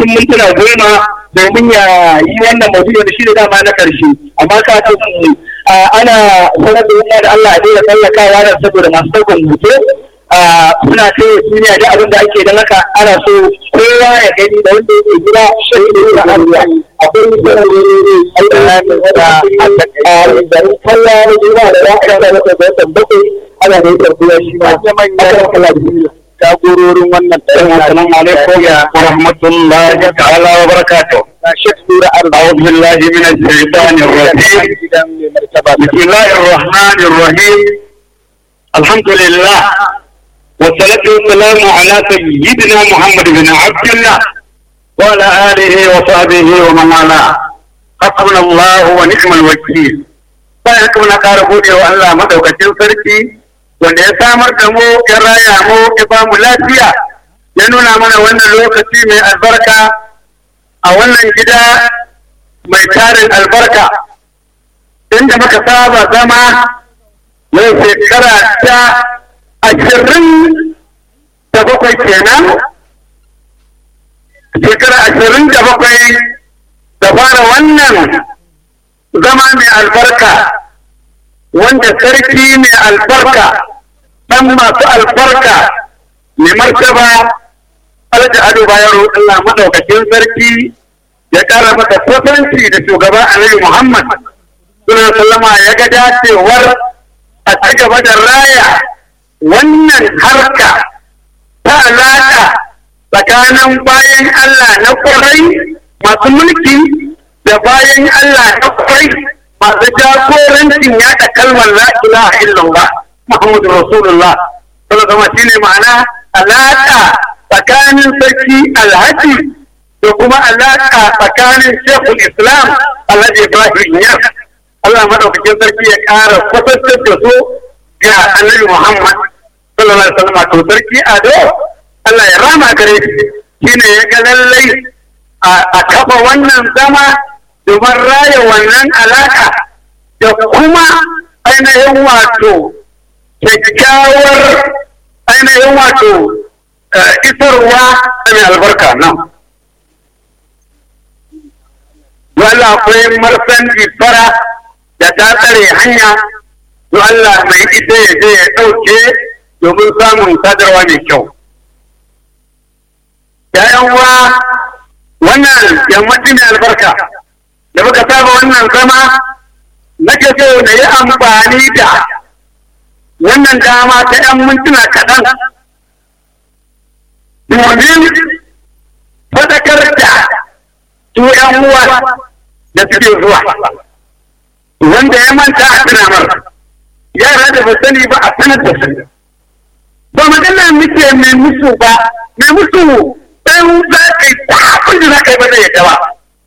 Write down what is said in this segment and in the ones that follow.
mintuna goma domin ya yi wannan maudu'i wanda shi ne dama na karshe amma ka san ana sanar da wannan da Allah a daina tsallakawa nan saboda masu ɗaukan hoto suna kai duniya da abin da ake don haka ana so kowa ya gani da wanda yake gida shi ne da Allah akwai sanar da Allah da garin kalla na jima da ya aka da wata watan bakwai ana da yake kuwa shi ma manyan kalla da jagororin wannan assalamu alaikum wa rahmatullahi ta'ala wa barakatuh أعوذ بالله من الشيطان الرجيم بسم الله الرحمن الرحيم الحمد لله والصلاة والسلام على سيدنا محمد بن عبد الله وعلى آله وصحبه ومن والاه حسبنا الله ونعم الوكيل bayan haka muna ƙara gode wa Allah madaukakin sarki wanda ya samar da mu ya raya mu ya ba mu lafiya ya nuna mana wannan lokaci mai albarka a wannan gida mai tarin albarka inda muka saba zama yau shekara ta ashirin da bakwai kenan shekara ashirin da bakwai da fara wannan zama mai albarka wanda sarki mai albarka ɗan masu albarka mai martaba alhaji ado bayan Allah madaukakin sarki ya ƙara masa kusanci da shugaba annabi Muhammad suna sallama ya ga dacewar a ci gaba da raya wannan harka ta alaƙa tsakanin bayan Allah na kwarai masu mulki da bayan Allah na kwarai masu jagorancin yaɗa kalmar la ilaha illallah Muhammadu Rasulullah sallallahu alaihi shine ma'ana alaƙa tsakanin sarki alhaji da kuma alaƙa tsakanin shekul islam alhaji ibrahim yas Allah madaukakin sarki ya ƙara kusantar da su ga annabi muhammad sallallahu alaihi wasallam to sarki ado Allah ya rama gare shi shine ya ga lallai a kafa wannan zama domin raya wannan alaƙa da kuma ainihin wato kyakkyawar ainihin wato isarwa da mai albarka nan. Wala akwai marsan fara da ta tsare hanya, to Allah mai ita ya je ya ɗauke domin samun sadarwa mai kyau. ‘Ya'yan wa wannan yammacin mai albarka da muka saba wannan zama nake so na yi amfani da wannan dama ta ‘yan mintuna kaɗan domin fadakar da su ‘yan uwa da suke zuwa wanda ya manta a tunamar yara da ba sani ba a sanar da su ba magana muke mai musu ba mai musu ɗan za ka yi ta abin da za ka yi ba zai yadda ba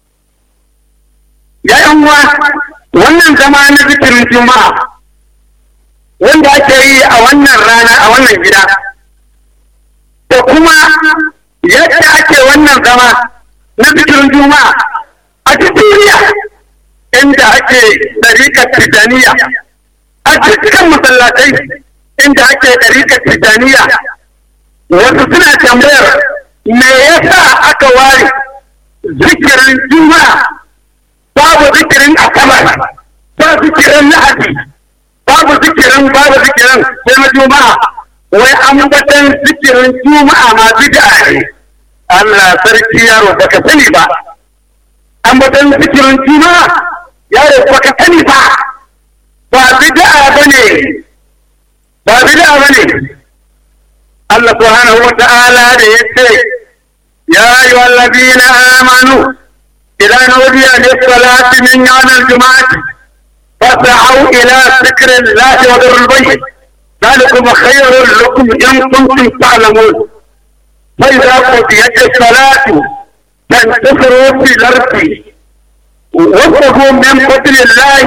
ya ‘yan uwa wannan zama na zikirin juma'a wanda ake yi a wannan rana a wannan gida da kuma yadda ake wannan zama na zikirin juma'a a duniya inda ake ɗariƙar tijaniya a cikin masallatai inda ake ɗariƙar tijaniya wasu suna tambayar me yasa aka ware zikirin juma'a babu zikirin asabar ba zikirin lahadi babu zikirin babu zikirin sai na juma'a wai an batan zikirin juma'a ma bid'a ne Allah sarki yaro baka sani ba an batan zikirin juma'a yaro baka sani ba ba bid'a bane ba bid'a bane Allah subhanahu wa ta'ala da yace ya ayyuhal ladina amanu idan nudiya lis-salati min yawmil jum'ati فاسعوا إلى ذكر الله وذروا البيت ذلكم خير لكم إن كنتم تعلمون فإذا قضيت الصلاة فانتصروا في الأرض وابتغوا من فضل الله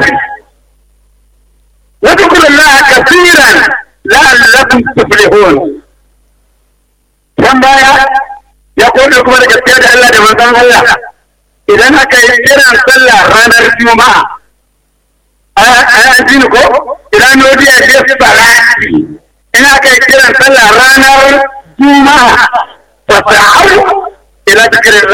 واذكروا الله كثيرا لعلكم تفلحون كم بايا يقول لكم الجسد الله دمان الله إذا أكا يجرى صلى رانا الجمعة an ji ko idan nodiya ce salati ina kai kiran sallah ranar juma'a fa ta'awu ila dhikrillah